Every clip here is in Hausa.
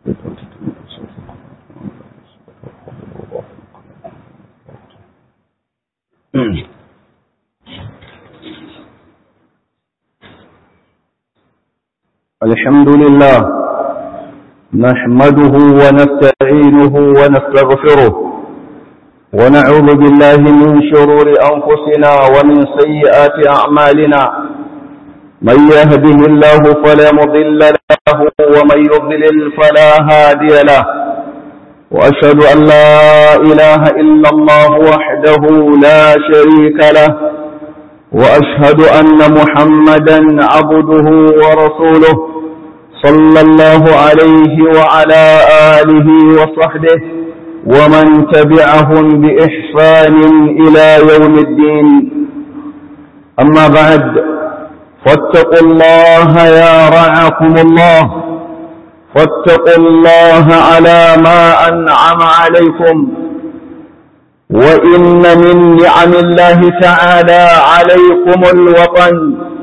الحمد لله نحمده ونستعينه ونستغفره ونعوذ بالله من شرور أنفسنا ومن سيئات أعمالنا من يهده الله فلا مضل له ومن يضلل فلا هادي له وأشهد أن لا إله إلا الله وحده لا شريك له وأشهد أن محمدا عبده ورسوله صلى الله عليه وعلى آله وصحبه ومن تبعهم بإحسان إلى يوم الدين أما بعد فاتقوا الله يا رعاكم الله فاتقوا الله على ما أنعم عليكم وإن من نعم الله تعالى عليكم الوطن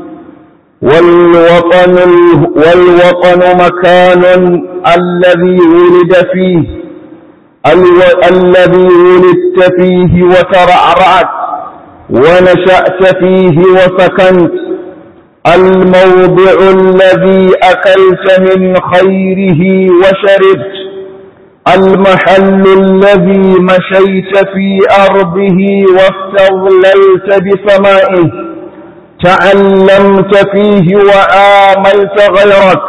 والوطن, والوطن مكان الذي ولد فيه الو... الذي ولدت فيه وترعرعت ونشأت فيه وسكنت الموضع الذي أكلت من خيره وشربت المحل الذي مشيت في أرضه واستظللت بسمائه تعلمت فيه وآملت غيرك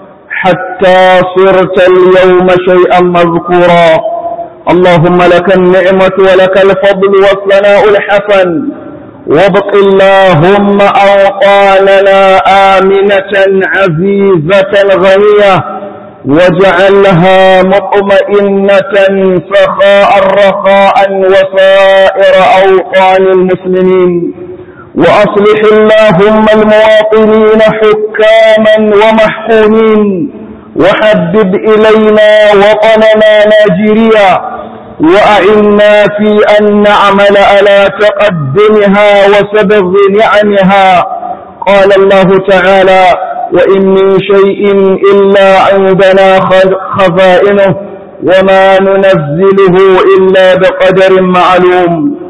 حتى صرت اليوم شيئا مذكورا اللهم لك النعمة ولك الفضل والثناء الحسن وابق اللهم أوطاننا آمنة عزيزة غنية واجعلها مطمئنة سخاء رخاء وسائر أوطان المسلمين وأصلح اللهم المواطنين حكاما ومحكومين وحبب إلينا وطننا ناجريا وأعنا في أن نعمل على تقدمها وسبغ نعمها قال الله تعالى وإن من شيء إلا عندنا خزائنه وما ننزله إلا بقدر معلوم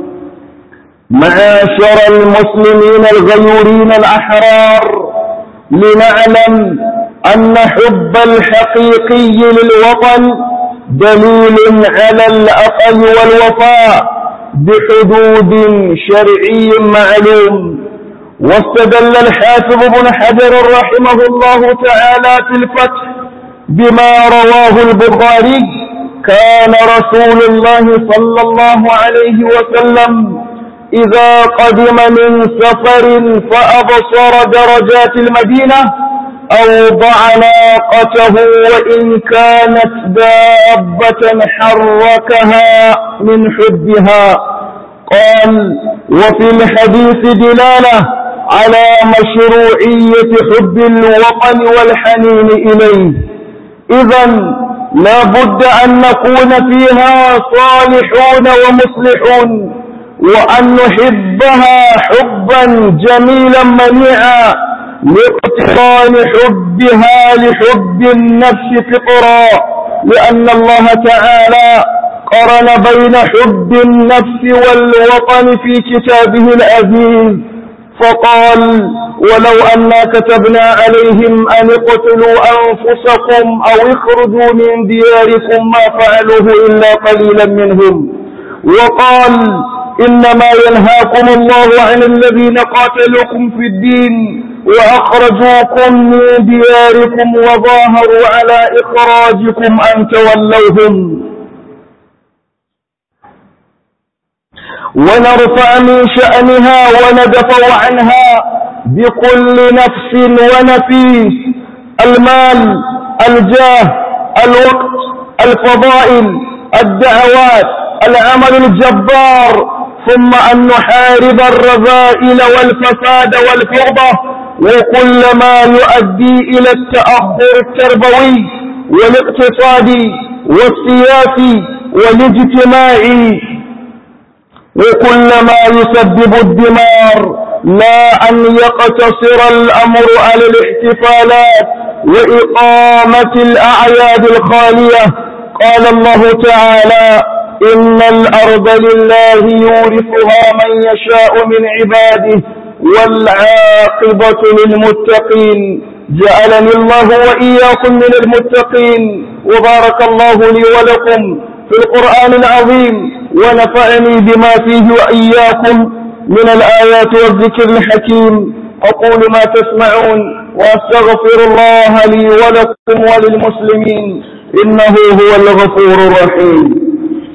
معاشر المسلمين الغيورين الأحرار لنعلم أن حب الحقيقي للوطن دليل على الأقل والوفاء بحدود شرعي معلوم واستدل الحافظ بن حجر رحمه الله تعالى في الفتح بما رواه البخاري كان رسول الله صلى الله عليه وسلم إذا قدم من سفر فأبصر درجات المدينة أوضع ناقته وإن كانت دابة حركها من حبها قال وفي الحديث دلالة على مشروعية حب الوطن والحنين إليه إذا لا بد أن نكون فيها صالحون ومصلحون وأن نحبها حبا جميلا منيعا لاقتران حبها لحب النفس فطرا لأن الله تعالى قرن بين حب النفس والوطن في كتابه العزيز فقال ولو أنا كتبنا عليهم أن اقتلوا أنفسكم أو اخرجوا من دياركم ما فعلوه إلا قليلا منهم وقال إنما ينهاكم الله عن الذين قاتلوكم في الدين وأخرجوكم من دياركم وظاهروا على إخراجكم أن تولوهم ونرفع من شأنها وندفع عنها بكل نفس ونفيس المال الجاه الوقت الفضائل الدعوات العمل الجبار ثم أن نحارب الرذائل والفساد والفوضى وكل ما يؤدي إلى التأخر التربوي والاقتصادي والسياسي والاجتماعي وكل ما يسبب الدمار لا أن يقتصر الأمر على الاحتفالات وإقامة الأعياد الخالية قال الله تعالى إن الأرض لله يورثها من يشاء من عباده والعاقبة للمتقين جعلني الله وإياكم من المتقين وبارك الله لي ولكم في القرآن العظيم ونفعني بما فيه وإياكم من الآيات والذكر الحكيم أقول ما تسمعون وأستغفر الله لي ولكم وللمسلمين إنه هو الغفور الرحيم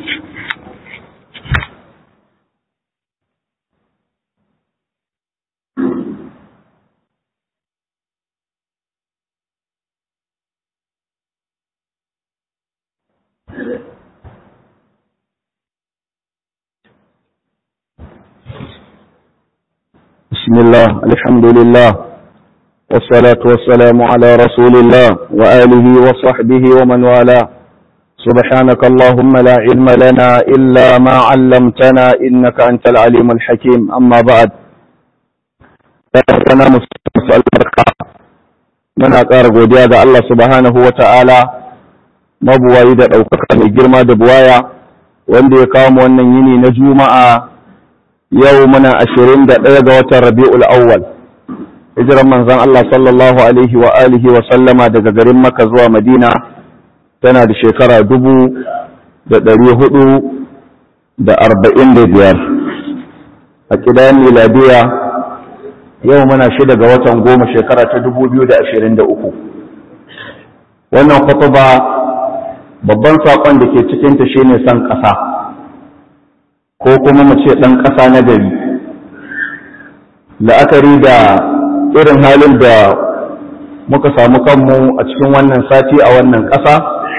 بسم الله الحمد لله والصلاة والسلام على رسول الله وآله وصحبه ومن والاه سبحانك اللهم لا علم لنا إلا ما علمتنا إنك أنت العليم الحكيم أما بعد أنا مسأل بركة من أقار قوديا الله سبحانه وتعالى mabuwayi da ɗaukaka mai girma da buwaya wanda ya kawo wannan yini na juma'a yau muna ashirin da ɗaya ga watan rabi'ul awwal hijiran manzon Allah sallallahu alaihi wa alihi wa sallama daga garin Makka zuwa Madina tana da shekara dubu da ɗari hudu da arba'in da biyar a ƙidayen miladiya yau muna shida ga watan goma shekara ta dubu biyu da ashirin da uku wannan kwatuba babban saƙon da ke cikinta shine son ƙasa ko kuma mu ce ɗan ƙasa na gari la'akari da irin halin da muka samu kanmu a cikin wannan sati a wannan ƙasa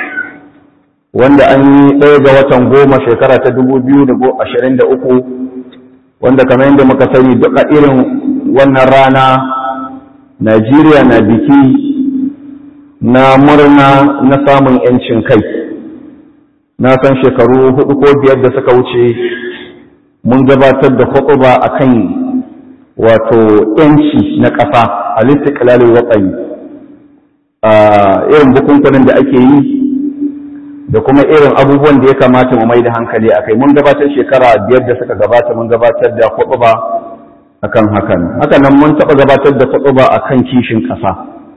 wanda an yi ɗaya ga watan goma shekara ta dubu biyu da ashirin da uku wanda kamar yadda muka sani duka irin wannan rana najeriya na biki na murna na samun 'yancin kai na san shekaru hudu ko biyar da suka wuce mun gabatar da hutuba a kan wato ‘yanci na ƙasa a listiƙilalin watsayi a irin bukunkunan da ake yi da kuma irin abubuwan da ya kamata mu mai da hankali a kai mun gabatar shekara biyar da suka gabata mun gabatar da hutuba a kan hakan hakanan mun taɓa gabatar da hutuba a kan kishin ƙasa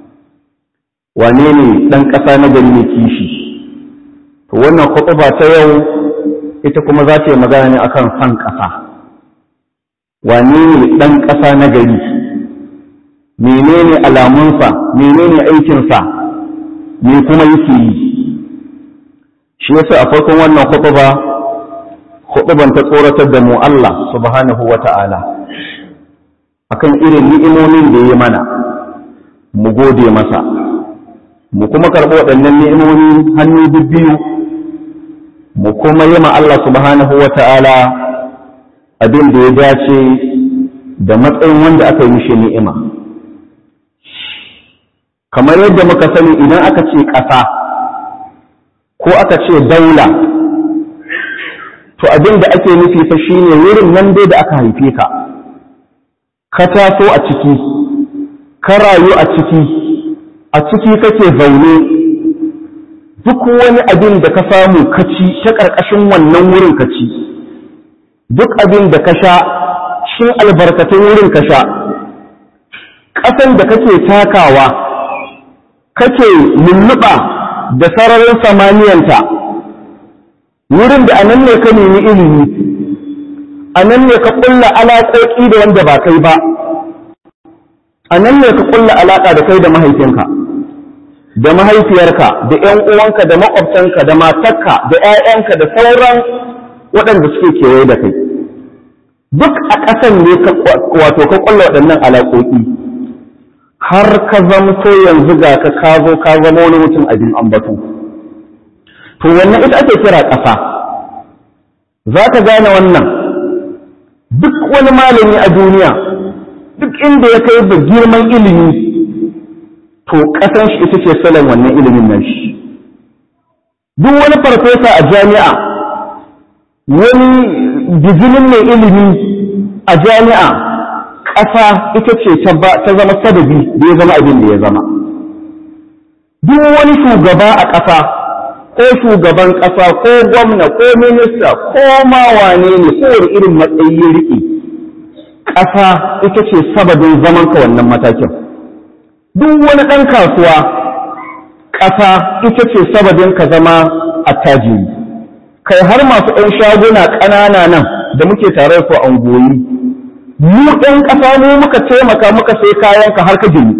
wane ne ɗan ƙasa na gari ne kishi to wannan hutuba ta yau ita kuma za ta yi magana ne akan san ƙasa wane ne ɗan ƙasa na gari menene alamunsa menene aikinsa me kuma yake yi shi yasa a farkon wannan hutuba hutuban ta tsoratar da mu Allah subhanahu wa ta'ala akan irin ni'imomin da ya mana mu gode masa mu kuma karɓi waɗannan ni'imomi hannu biyu mu kuma yi ma Allah subhanahu wa ta'ala abin da ya dace da matsayin wanda aka yi mishi ni'ima. Kamar yadda muka sani idan aka ce ƙasa ko aka ce daula, to abin da ake nufi fa shi ne wurin nan dai da aka haife ka, ka taso a ciki, ka rayu a ciki, a ciki kake zaune. duk wani abin da ka samu ka ci ta ƙarƙashin wannan wurin ka ci duk abin da ka sha shin albarkatun wurin ka sha ƙasan da kake takawa kake lulluɓa da sararin samaniyanta wurin da anan ne ka nemi ilimi anan ne ka ƙulla alaƙoƙi da wanda ba kai ba anan ne ka ƙulla alaƙa da kai da mahaifinka da mahaifiyarka da ‘yan uwanka da maƙwabtanka da matarka da ‘ya'yanka da sauran waɗanda suke kewaye da kai duk a ƙasan ne wato ka ƙulla waɗannan alaƙoƙi har ka zamto yanzu ga ka ka zo ka zama wani mutum abin ambato to wannan ita ake kira ƙasa za ka gane wannan duk wani malami a duniya duk inda ya kai da girman ilimi to ƙasan shi ita ce salon wannan ilimin nan shi duk wani farfesa a jami'a wani bijinin mai ilimi a jami'a ƙasa ita ce ta zama sadabi da ya zama abin da ya zama duk wani shugaba a ƙasa ko shugaban ƙasa ko gwamna ko minista ko ma wane ne kowane irin matsayi riƙe ƙasa ita ce sababin zaman ka wannan matakin duk wani ɗan kasuwa ƙasa ita ce sababin ka zama attajiri kai har masu ɗan shaguna ƙanana nan da muke tare su a ungoyi mu ɗan ƙasa mu muka taimaka muka sai kayan ka har ka gini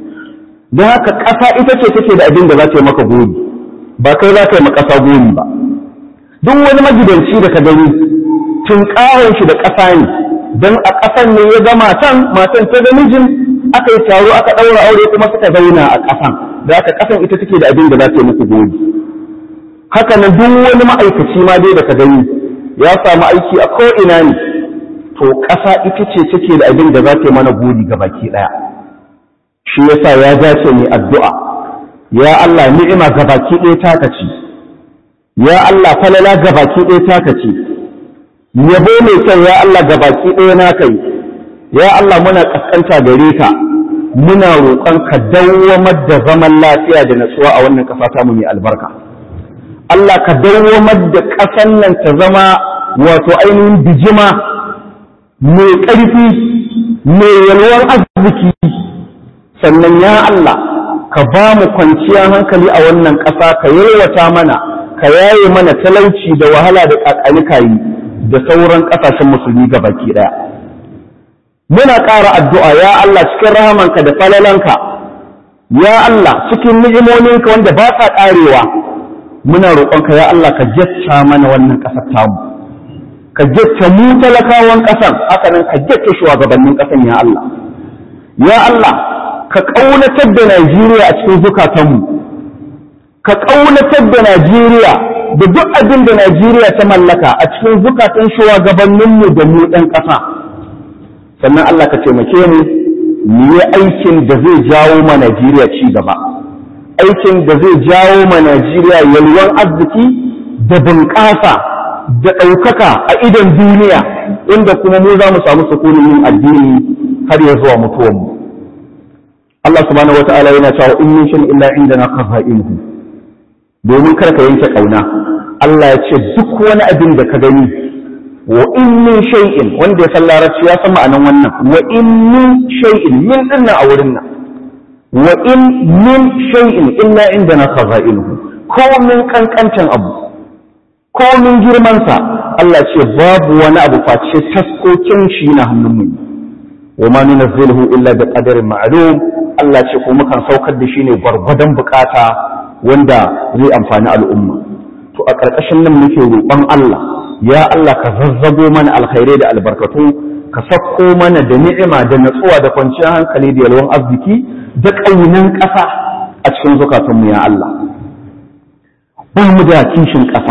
don haka ƙasa ita ce take da abin da za ta yi maka gori ba kai za ka yi ƙasa gori ba duk wani magidanci da ka gani tun shi da ƙasa ne don a ƙasan ne ya ga matan matan ta ga mijin aka yi taro aka ɗaura aure kuma suka zauna a ƙasan da haka ƙasan ita take da abin da za ta yi muku gori haka nan duk wani ma'aikaci ma dai da ka gani ya samu aiki a ko'ina ne to ƙasa ita ce take da abin da za ta yi mana gori ga baki ɗaya shi yasa ya dace mai addu'a ya Allah ni'ima ga baki ɗaya taka ce ya Allah falala ga baki ɗaya taka ce yabo mai kyau ya Allah ga baki ɗaya na kai ya Allah muna ƙasƙanta gare ka muna roƙon ka dawwamar da zaman lafiya da natsuwa a wannan ƙasa ta mu mai albarka Allah ka dawwamar da ƙasan nan ta zama wato ainihin bijima mai ƙarfi mai yalwar arziki sannan ya Allah ka ba mu kwanciyar hankali a wannan ƙasa ka yalwata mana ka yaye mana talauci da wahala da ƙaƙalikayi da sauran ƙasashen musulmi ga baki ɗaya muna ƙara addu'a ya Allah cikin rahamanka da falalanka ya Allah cikin ni'imominka wanda ba sa ƙarewa muna roƙonka ya Allah ka jacca mana wannan ƙasar tamu ka jacca mu talakawan ƙasar haka nan ka jacca shugabannin ƙasar ya Allah ya Allah ka ƙaunatar da Najeriya a cikin zukatanmu ka ƙaunatar da Najeriya da duk abin da Najeriya ta mallaka a cikin zukatan shugabanninmu da mu ɗan ƙasa sannan Allah ka taimake mu mu yi aikin da zai jawo ma Najeriya ci gaba aikin da zai jawo ma Najeriya yalwan arziki da bunƙasa da ɗaukaka a idon duniya inda kuma mu za mu samu sukunin yin addini har ya zuwa mutuwanmu Allah subhanahu wata'ala yana cewa in min shin illa indana qaza'inuhu domin kar ka yanke kauna Allah ya ce duk wani abin da ka gani wa in min shay'in wanda ya san larabci ya san ma'anan wannan wa in min shay'in min dinnan a wurin nan wa in min shay'in illa indana qaza'inuhu ko min kankantan abu ko min girman sa Allah ce babu wani abu face taskokin shi na hannun mu wa ma nunazziluhu illa bi qadarin ma'lum Allah ce ko mukan saukar da shi ne gwargwadon bukata wanda zai amfani al'umma to a ƙarƙashin nan muke roƙon Allah ya Allah ka zazzabo mana alkhairai da albarkatu ka sakko mana da ni'ima da natsuwa da kwanciyar hankali da yalwan arziki da ƙaunin ƙasa a cikin zukatunmu ya Allah ba mu da kishin ƙasa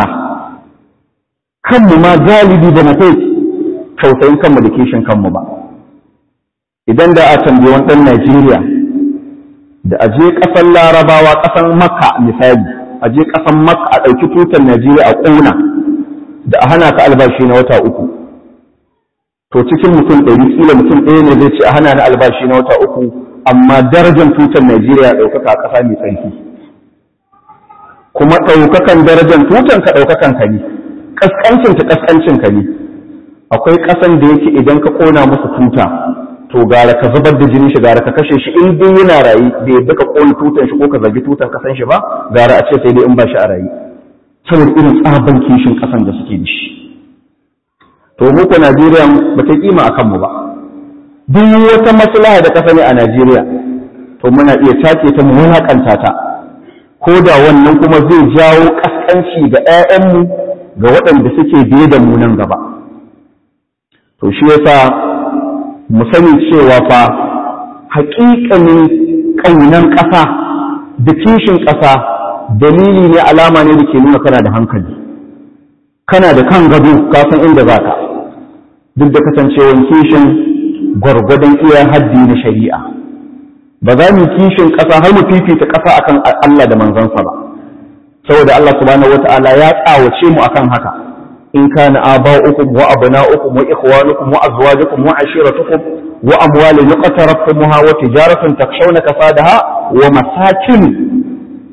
kanmu ma galibi ba mu kai tausayin kanmu da kishin kanmu ba idan da a tambayi wani ɗan Najeriya da aje ƙasar larabawa ƙasar makka misali aje ƙasar makka a ɗauki tutar najeriya a ƙuna da a hana ka albashi na wata uku to cikin mutum ɗari kila mutum ɗaya ne zai ce a hana ni albashi na wata uku amma darajar tutar najeriya ɗaukaka a ƙasa mai tsarki kuma ɗaukakan darajar tutar ka ɗaukakan ka ne ƙasƙancin ta ƙasƙancin ka ne akwai ƙasan da yake idan ka ƙona musu tuta to gara ka zubar da jinin shi gara ka kashe shi in dai yana rayi da yadda ka kone tutan shi ko ka zagi tutan kasan shi ba gara a ce sai dai in ba shi a rayi saboda irin tsaban kishin kasan da suke da shi to mu ko Najeriya ba ta kima a kanmu ba duk wata maslaha da ka sani a Najeriya to muna iya take ta mu wulakanta ta ko da wannan kuma zai jawo kaskanci ga 'ya'yanmu ga waɗanda suke biye da mu nan gaba to shi yasa mu sani cewa fa haƙiƙanin ƙaunan ƙasa da kishin ƙasa dalili ne alama ne da ke nuna kana da hankali kana da kan gado ka san inda za ka duk da kasancewan kishin gwargwadon iya haddi na shari'a ba za mu kishin ƙasa har mu fifita ƙasa akan Allah da manzansa ba saboda Allah subhanahu wata'ala ya tsawace mu akan haka in kana aba'ukum wa abna'ukum wa ikhwanukum wa azwajukum wa ashiratukum wa amwalun yaqtaraftumuha wa tijaratun takshawna kasadaha wa masakin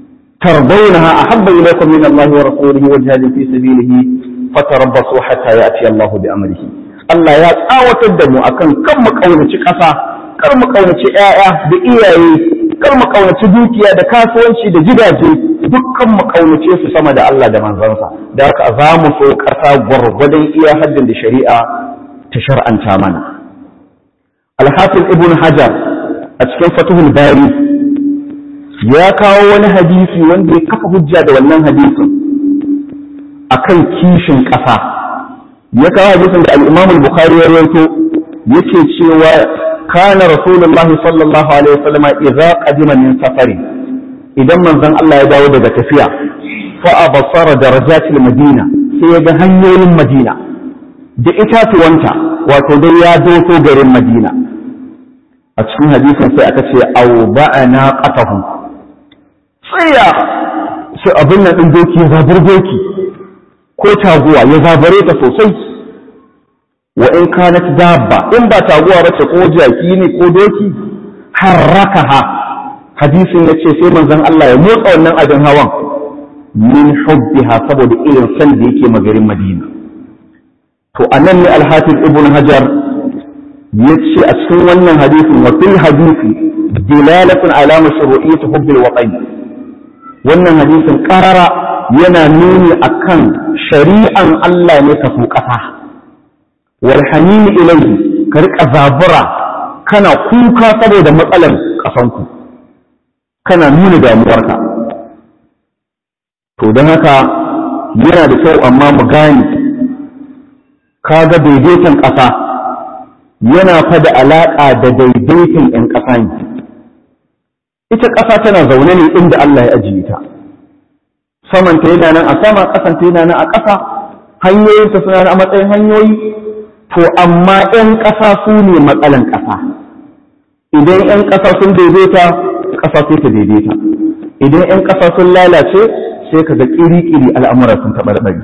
ترضونها أحب إليكم من الله ورسوله وجهاد في سبيله فتربصوا حتى يأتي الله بأمره Allah ya tsawatar da mu akan kan mu kaunaci ƙasa, kar mu kaunaci ‘ya'ya da iyaye, kar mu kaunaci dukiya da kasuwanci da gidaje, dukkan mu kaunace su sama da Allah da manzansa. Da haka za mu so ƙasa gwargwadon iya haddin da shari'a ta shar'anta mana. Alhafiz Ibn Hajar a cikin Fatuhul Bari ya kawo wani hadisi wanda ya kafa hujja da wannan hadisin akan kishin ƙasa ya kawo hadisin da al-Imam al-Bukhari ya rawaito yake cewa kana Rasulullah sallallahu alaihi wasallam idza qadima min safari idan manzon Allah ya dawo daga tafiya fa abasara darajatil madina sai ya ga hanyoyin madina da itatuwanta wato dai ya doso garin madina a cikin hadisin sai aka ce au ba'ana qatahu tsaya su abin nan ɗin doki ya zabar doki ko taguwa ya zabare ta sosai wa in kanat dabba in ba taguwa ba ce ko jaki ne ko doki harrakaha hadisin ya ce sai manzon Allah ya motsa wannan abin hawan min hubbiha saboda irin san da yake magarin Madina to anan ne al-Hafiz Ibn Hajar ya ce a cikin wannan hadisin wa fil hadisi dilalatun ala mashru'iyyati hubbil waqi wannan hadisin karara yana nuni akan shari'an Allah ne ka so ƙasa wal hanini ilayhi ka rika zabura kana kuka saboda matsalar ƙasanku kana nuna damuwarka to don haka yana da kyau amma mu gane kaga daidaiton ƙasa yana fada alaƙa da daidaiton 'yan ƙasa ne ita ƙasa tana zaune ne inda Allah ya ajiye ta samanta yana nan a sama ƙasanta yana nan a ƙasa hanyoyinta suna nan a matsayin hanyoyi to amma 'yan ƙasa su ne matsalan ƙasa idan 'yan ƙasa sun daidaita ƙasa sai ta daidaita idan 'yan ƙasa sun lalace sai ka ga ƙiri-ƙiri al'amura sun taɓarɓari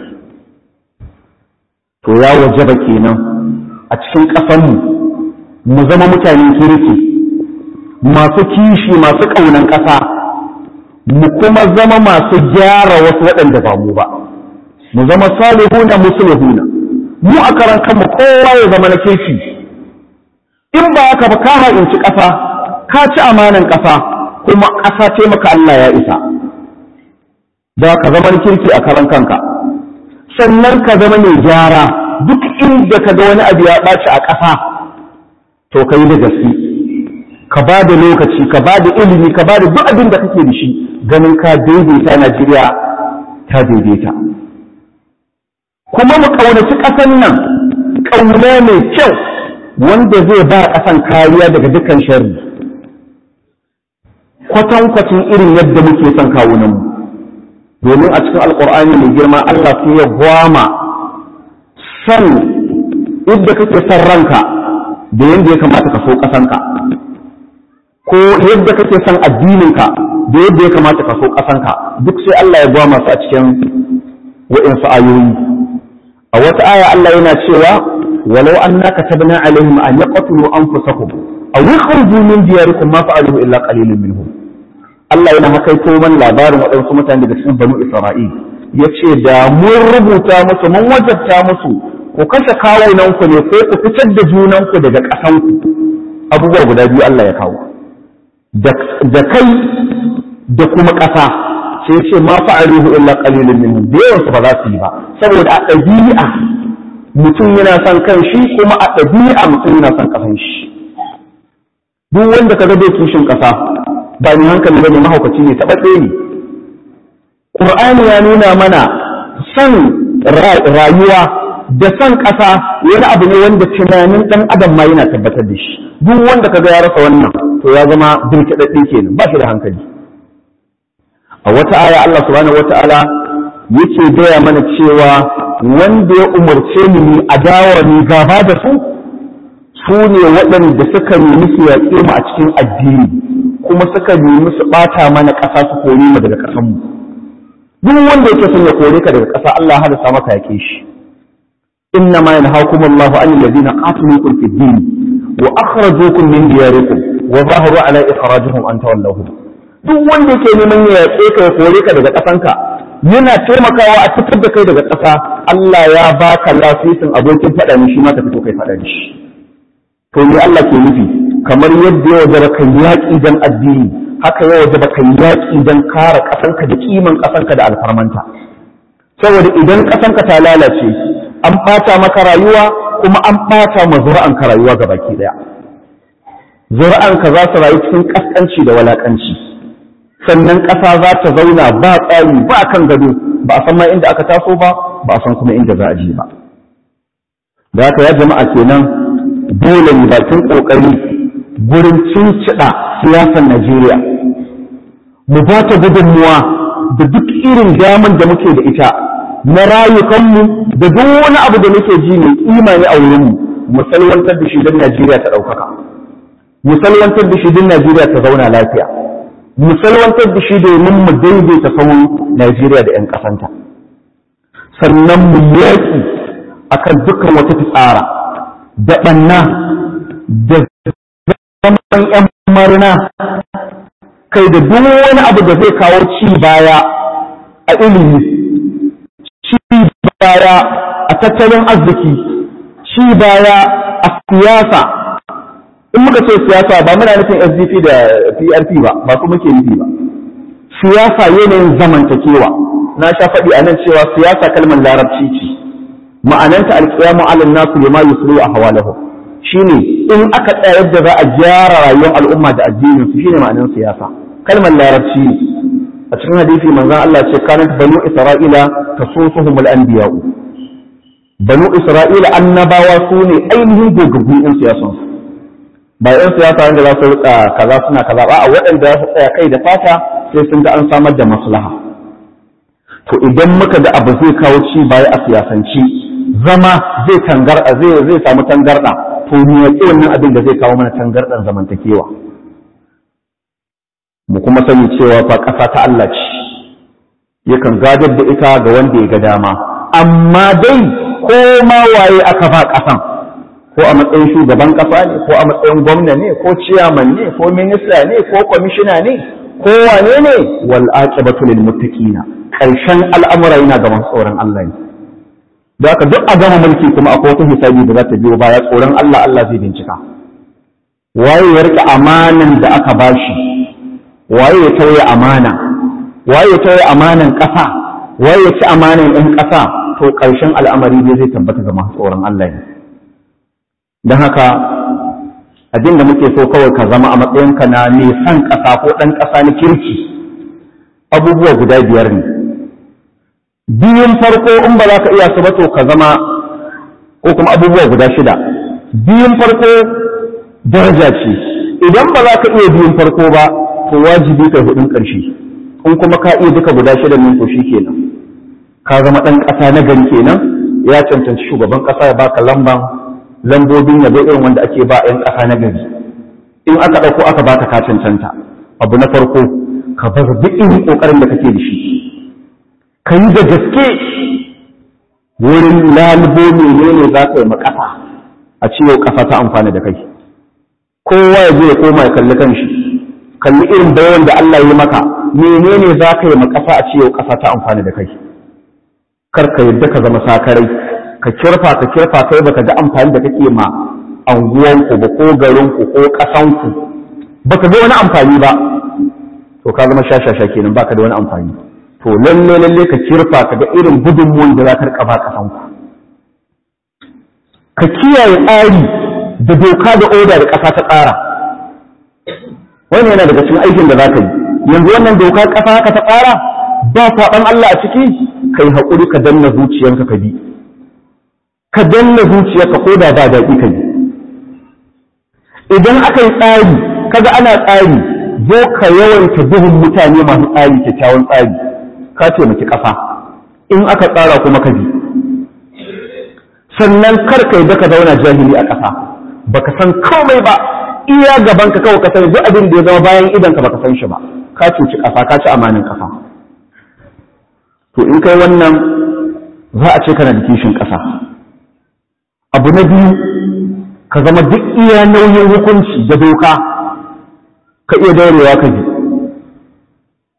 to ya wajaba kenan a cikin ƙasanmu mu zama mutanen kirki masu kishi masu ƙaunan ƙasa mu kuma zama masu gyara wasu waɗanda ba mu ba mu zama salihuna musulhuna mu a karan kanmu kowa ya zama na kirki in ba haka ba ka haɗinci ƙasa ka ci amanan ƙasa kuma ƙasa ce maka Allah ya isa za ka zama kirki a karan kanka sannan ka zama mai gyara duk inda ka ga wani abu ya ɓaci a ƙasa to ka yi da gaske ka ba da lokaci ka ba da ilimi ka ba da duk abin da kake da shi ganin ka daidaita Najeriya ta daidaita kuma mu ƙaunaci ƙasan nan ƙauna mai kyau wanda zai ba ƙasan kariya daga dukkan sharri kwatankwacin irin yadda muke son kawunanmu domin a cikin alƙur'ani mai girma Allah sai ya gwama san yadda kake son ranka da yadda ya kamata ka so ƙasanka ko yadda kake son addininka da yadda ya kamata ka so ƙasanka duk sai Allah ya gwama su a cikin wa'insu ayoyi a wata aya Allah yana cewa walau anna katabna alaihim an yaqtulu anfusahum aw yakhruju min diyarikum ma fa'aluhu illa qalilun minhum Allah yana hakaito man labarin waɗansu mutane daga cikin banu Isra'il yace da mun rubuta musu mun wajabta musu ku kashe kawunanku ne ko ku fitar da junanku daga ƙasanku abubuwa guda biyu Allah ya kawo da kai da kuma ƙasa sai ce ma fa'aluhu illa qalilun minhum da yawan su ba za su yi ba saboda a ɗabi'a mutum yana son kan shi kuma a ɗabi'a mutum yana son ƙasan shi duk wanda ka bai kishin ƙasa ba ni hankali bane mahaukaci ne taɓaɗe ne Qur'ani ya nuna mana son rayuwa da son ƙasa wani abu ne wanda tunanin ɗan adam ma yana tabbatar da shi duk wanda ka ga ya rasa wannan to ya zama birkiɗaɗɗe kenan ba shi da hankali a wata aya Allah subhanahu wata'ala yake gaya mana cewa wanda ya umarce ni ni adawa ni gaba da su su ne waɗanda suka nemi su yaƙe mu a cikin addini kuma suka nemi su ɓata mana ƙasa su kore mu daga ƙasanmu duk wanda yake son ya kore ka daga ƙasa Allah ya hadasa maka yaƙe shi إنما ينهاكم الله عن الذين قاتلوكم في الدين وأخرجوكم من دياركم وظاهروا على إخراجهم أن تولوهم duk wanda yake neman ya yaƙe ka ya kore ka daga ƙasanka yana taimakawa a fitar da kai daga ƙasa Allah ya baka lasisin abokin faɗa ne shi ma ka fito kai faɗa da shi to me Allah ke nufi kamar yadda ya wajaba kai yaƙi dan addini haka ya wajaba kai yaƙi dan kare ƙasanka da kiman ƙasanka da alfarmanta saboda idan ƙasanka ta lalace an ɓata maka rayuwa kuma an ɓata ma zuri'anka rayuwa ga baki ɗaya zuri'anka za su rayu cikin ƙasƙanci da walaƙanci sannan ƙasa za ta zauna ba tsari ba kan gado ba a san ma inda aka taso ba ba a san kuma inda za a je ba da haka ya jama'a kenan dole ne bakin ƙoƙari gurin cincida siyasar Najeriya mu ba ta gudunmuwa da duk irin daman da muke da ita na rayukanmu da duk wani abu da muke ji mai kima ne a wurinmu mu salwantar da shi don Najeriya ta ɗaukaka mu salwantar da shi don Najeriya ta zauna lafiya mu salwantar da shi domin mu daidaita sauran Najeriya da 'yan ƙasanta sannan mu yaƙi akan dukkan wata fitsara da ɓanna da zaman 'yan marina kai da duk wani abu da zai kawo ci baya a ilimi ci baya a tattalin arziki ci baya a siyasa in muka ce siyasa ba muna nufin SDP da PRP ba ba kuma muke nufi ba siyasa yanayin zamantakewa na sha faɗi a nan cewa siyasa kalmar larabci ce ma'ananta alƙiyamu alal nasu lima yusru a hawalahu shine in aka tsaya yadda za a gyara rayuwar al'umma da addinin su shine ma'anar siyasa kalmar larabci ne a cikin hadisi manzon Allah ce kanat banu isra'ila tasusuhumul anbiya'u banu isra'ila annabawa su ne ainihin gogaggun yan siyasan su ba yan siyasa wanda za su rika kaza suna kaza ba a waɗanda za su tsaya kai da fata sai sun ga an samar da maslaha to idan muka da abu zai kawo ci baya a siyasanci zama zai tangarda zai zai samu tangarda to ni ya wannan abin da zai kawo mana tangardan zamantakewa mu kuma sani cewa fa ƙasa ta Allah ce yakan gadar da ita ga wanda ya ga dama amma dai ko ma waye aka ba ƙasan ko a matsayin shugaban ƙasa ne ko a matsayin gwamna ne ko ciyaman ne ko minista ne ko kwamishina ne ko wane ne wal aqibatu lil muttaqina karshen al'amura yana ga masu tsoron Allah ne da haka duk a gama mulki kuma akwai wata hisabi da za ta biyo baya tsoron Allah Allah zai bincika waye ya rike amanan da aka bashi waye ya tauye amana waye ya tauye amanan ƙasa waye ya ci amanan ɗan ƙasa to ƙarshen al'amari dai zai tabbata ga masu tsoron Allah ne don haka abin da muke so kawai ka zama a matsayinka na mai son ƙasa ko ɗan ƙasa na kirki abubuwa guda biyar ne biyun farko in ba za ka iya su ba to ka zama ko kuma abubuwa guda shida biyun farko daraja ce idan ba za ka iya biyun farko ba to wajibi kai hudun ƙarshe in kuma ka iya duka guda shida ne to shi kenan ka zama ɗan ƙasa na gari kenan ya cancanci shugaban ƙasa ya baka lamban lambobin yabo irin wanda ake ba 'yan ƙasa na gari in aka ɗauko aka baka ka cancanta abu na farko ka bar duk irin ƙoƙarin da kake da shi ka yi da gaske wurin lalubo menene za ka yi ma ƙasa a ciwo ƙasa ta amfani da kai kowa ya je ya koma ya kalli kanshi kalli irin bayan da Allah ya maka menene za ka yi ma ƙasa a ciwo ƙasa ta amfani da kai kar ka yadda ka zama sakarai ka kirfa ka kirfa kai baka ga amfani da kake ma anguwanku ba ko garinku ko ƙasanku baka ga wani amfani ba to ka zama shashasha kenan baka da wani amfani to lalle lalle ka kirfa ka ga irin gudunmuwan da za ka rika ba ƙasanku ka kiyaye tsari da doka da oda da ƙasa ta tsara wannan yana daga cikin aikin da za ka yi yanzu wannan doka ƙasa haka ta tsara ba saɓan Allah a ciki kai haƙuri ka danna zuciyanka ka bi ka danna zuciyarka ko da ba daɗi ka bi idan aka yi tsari kaga ana tsari zo ka yawanta duhun mutane masu tsari kyakkyawan tsari ka taimaki ƙasa in aka tsara kuma ka bi sannan kar ka yadda ka zauna jahili a ƙasa baka san komai ba iya gaban ka kawai ka sani duk abin da ya zama bayan idan ka baka san shi ba ka cuci ƙasa ka ci amanin ƙasa to in kai wannan za a ce kana da kishin ƙasa abu na biyu ka zama duk iya nauyin hukunci da doka ka iya daurewa ka bi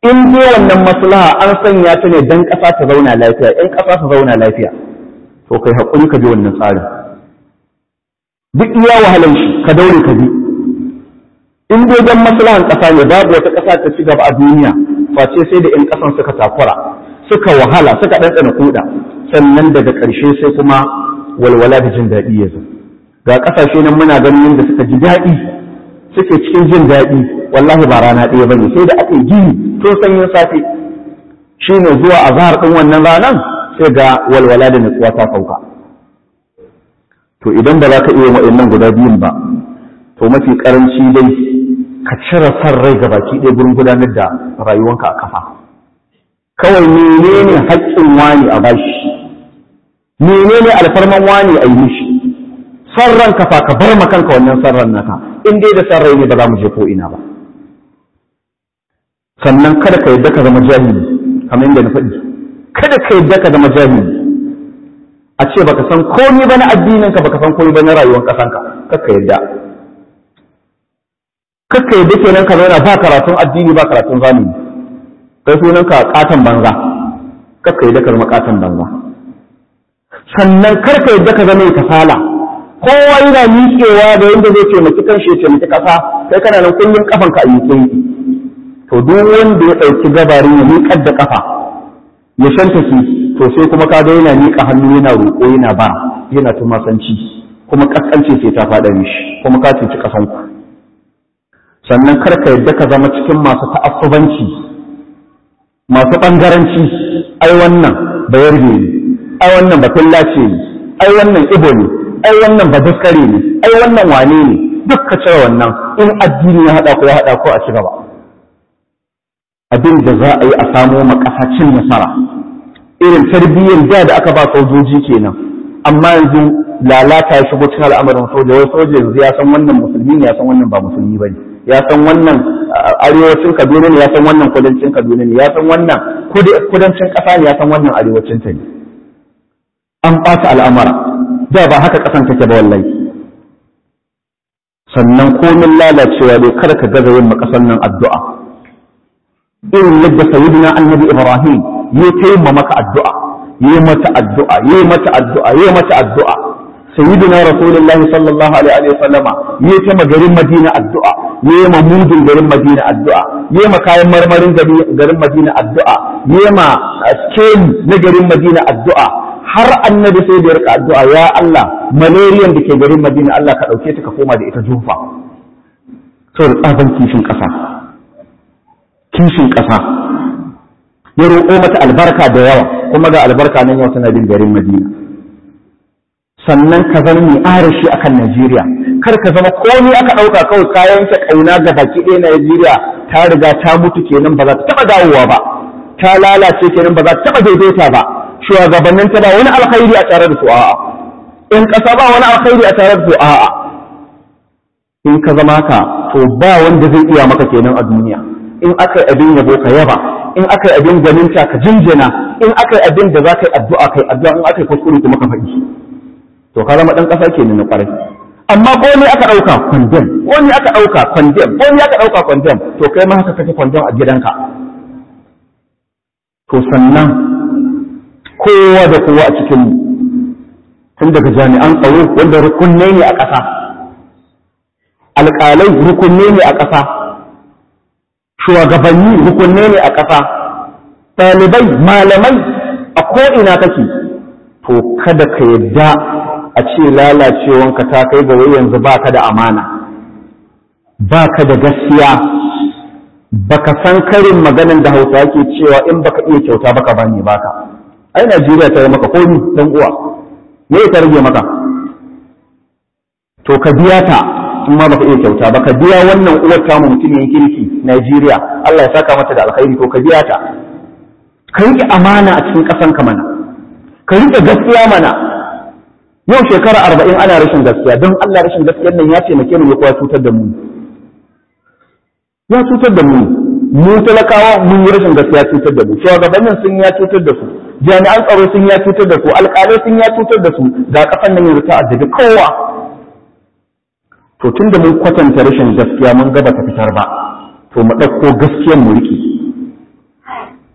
in dai wannan maslaha an sanya ta ne dan ƙasa ta zauna lafiya in ƙasa ta zauna lafiya to kai haƙuri ka bi wannan tsarin duk iya wahalan shi ka daure ka bi in dai dan maslahan ƙasa ne babu wata ƙasa ta ci gaba a duniya face sai da in ƙasan suka takura suka wahala suka ɗanɗana kuɗa sannan daga ƙarshe sai kuma walwala da jin daɗi ya zo ga ƙasashe nan muna ganin yadda suka ji daɗi suke cikin jin daɗi wallahi ba rana ɗaya bane sai da aka yi gini tun sanyin safe shine zuwa azhar ɗin wannan ranan sai ga walwala da nutsuwa ta sauka to idan ba za ka iya wa'annan guda biyun ba to mafi karanci dai ka cire san rai ga baki ɗaya gurin gudanar da rayuwanka a kafa kawai menene haƙƙin wani a bashi menene alfarman wani a yi mishi san ran kafa ka bar ma kanka wannan san ran naka in dai da san rai ne ba za mu je ko ina ba sannan kada ka yadda ka zama jahili kamar yadda na faɗi kada ka yadda ka zama jahili a ce baka san komai ba na addininka baka san komai ba na rayuwar ƙasanka kakka yadda kakka yadda kenan ka zauna ba karatun addini ba karatun zamani kai sunan ka katon banza kakka yadda ka zama katon banza sannan karka yadda ka zama kasala kowa yana miƙewa da yadda zai taimaki kan shi taimaki ƙasa kai kana nan kullum kafanka a miƙe to duk wanda ya ɗauki gabarin ya miƙar da ƙafa ya shanta su to sai kuma ka ga yana miƙa hannu yana roƙo yana ba yana tumasanci kuma ƙasƙance sai ta faɗa mishi kuma ka cuci ƙasanku sannan kar ka yadda ka zama cikin masu ta'assubanci masu ɓangaranci ai wannan bayar ne ai wannan batullace ne ai wannan ibo ne ai wannan baduskare ne ai wannan wane ne duk ka cire wannan in addini ya haɗa ko ya haɗa ko a ci gaba abin da za a yi a samo ma ƙasa cin nasara irin tarbiyyar da da aka ba sojoji kenan amma yanzu lalata ya shigo cikin al'amarin soja wai soja yanzu ya san wannan musulmi ne ya san wannan ba musulmi bane ya san wannan arewacin Kaduna ne ya san wannan kudancin Kaduna ne ya san wannan kudancin ƙasa ne ya san wannan arewacin ta ne an ɓata al'amara da ba haka ƙasan take ba wallahi sannan komin lalacewa dai kada ka gaza yin makasan nan addu'a irin yadda sayyidina annabi ibrahim ya taimma maka addu'a yi mata addu'a yi mata addu'a yi mata addu'a sayyidina rasulullahi sallallahu alaihi wa sallama yi ta garin madina addu'a yi ma mudin garin madina addu'a yi ma kayan marmarin garin madina addu'a yi ma skeli na garin madina addu'a har annabi sai da ya rika addu'a ya Allah malariyan da ke garin madina Allah ka dauke ta ka koma da ita jufa saboda tsaban kishin kasa kishin kasa ya roƙo mata albarka da yawa kuma ga albarka nan yau tana bin garin Madina sannan ka zama mai arashi akan Najeriya kar ka zama komai aka ɗauka kawai kayan ta ƙauna ga baki ɗaya Najeriya ta riga ta mutu kenan ba za ta taɓa dawowa ba ta lalace kenan ba za ta taɓa daidaita ba shugabannin ta ba wani alkhairi a tare da su a'a in ƙasa ba wani alkhairi a tare da su a'a in ka zama ka to ba wanda zai iya maka kenan a duniya in aka yi abin yabo ka yaba in aka yi abin ganinta ka jinjina in aka yi abin da za ka yi addu'a kai addu'a in aka yi kuskure kuma ka faɗi to ka zama ɗan ƙasa ke na ƙwarai amma ko ne aka ɗauka kwandem ko ne aka ɗauka kwandem ko ne aka ɗauka kwandem to kai ma haka kake kwandem a gidanka to sannan kowa da kowa a cikin tun daga jami'an tsaro wanda rukunne ne a ƙasa alƙalai rukunne ne a ƙasa shugabanni rukunne ne a ƙasa ɗalibai malamai a ko'ina kake to kada ka yadda a ce lalacewanka ta kai ga yanzu ba ka da amana ba ka da gaskiya baka san karin maganin da hausa ke cewa in baka iya kyauta baka bane baka ai najeriya ta yi maka komi dan uwa me ta rage maka to ka biya ta in ma baka iya kyauta ba ka biya wannan uwar tamu mutumin kirki Najeriya Allah ya saka mata da alkhairi to ka biya ta ka rike amana a cikin ƙasan ka mana ka rike gaskiya mana yau shekara arba'in ana rashin gaskiya don Allah rashin gaskiyar nan ya taimake mu ya kuwa cutar da mu ya cutar da mu mu talakawa mun yi rashin gaskiya cutar da mu shugabannin sun ya cutar da su jami'an tsaro sun ya cutar da su alƙalai sun ya cutar da su ga ƙasan nan yanzu ta addabi kowa to tun da mun kwatanta rashin gaskiya mun gaba ta fitar ba to mu ɗauko gaskiyar mu riƙe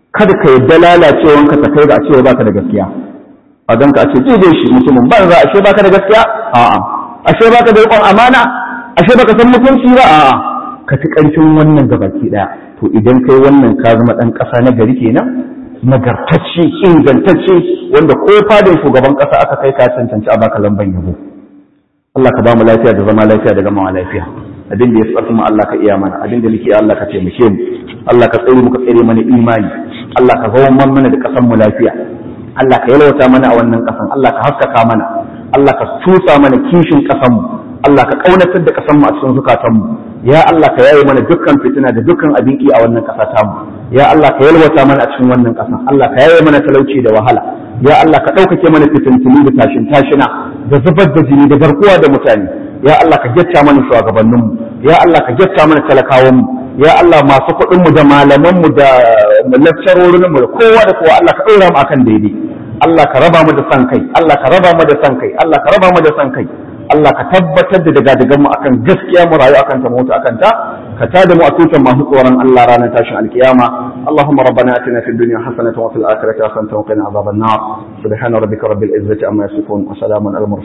kada ka yadda lalacewanka ta kai ga a cewa baka da gaskiya a ganka a ce daidai shi mutumin ban za ashe baka da gaskiya a'a ashe baka da riƙon amana ashe baka san mutunci ba a'a ka fi ƙarfin wannan gabaki ɗaya to idan kai wannan ka zama ɗan ƙasa na gari kenan nagartacce ingantacce wanda ko fadin shugaban ƙasa aka kai ka cancanci a baka lamban yabo Allah ka ba mu lafiya da zama lafiya da gamawa lafiya abin da ya tsarki mu Allah ka iya mana abin da muke Allah ka taimake mu Allah ka tsare mu ka tsare mana imani Allah ka zama mana da ƙasar mu lafiya Allah ka yalwata mana a wannan ƙasan Allah ka haskaka mana Allah ka tusa mana kishin ƙasar mu Allah ka kaunatar da ƙasar mu a cikin zukatan mu ya Allah ka yaye mana dukkan fitina da dukkan abin ki a wannan ƙasa ta mu ya Allah ka yalwata mana a cikin wannan ƙasa Allah ka yaye mana talauci da wahala ya Allah ka ɗaukake mana fitintunu da tashin tashina da zubar da jini da garkuwa da mutane ya Allah ka gyatta mana shugabannin mu ya Allah ka gyatta mana talakawan mu ya Allah masu kuɗin mu da malaman mu da lakcarorin mu da kowa da kowa Allah ka ɗora mu akan daidai Allah ka raba mu da san kai Allah ka raba mu da san kai Allah ka raba mu da san kai Allah ka tabbatar da daga daga mu akan gaskiya mu rayu akan ta mutu akan ta ka tada mu a tutan masu tsoron Allah ranar tashin alkiyama Allahumma rabbana atina fid dunya hasanatan wa fil akhirati hasanatan wa qina adhaban nar subhana rabbika rabbil izzati amma yasifun wa salamun al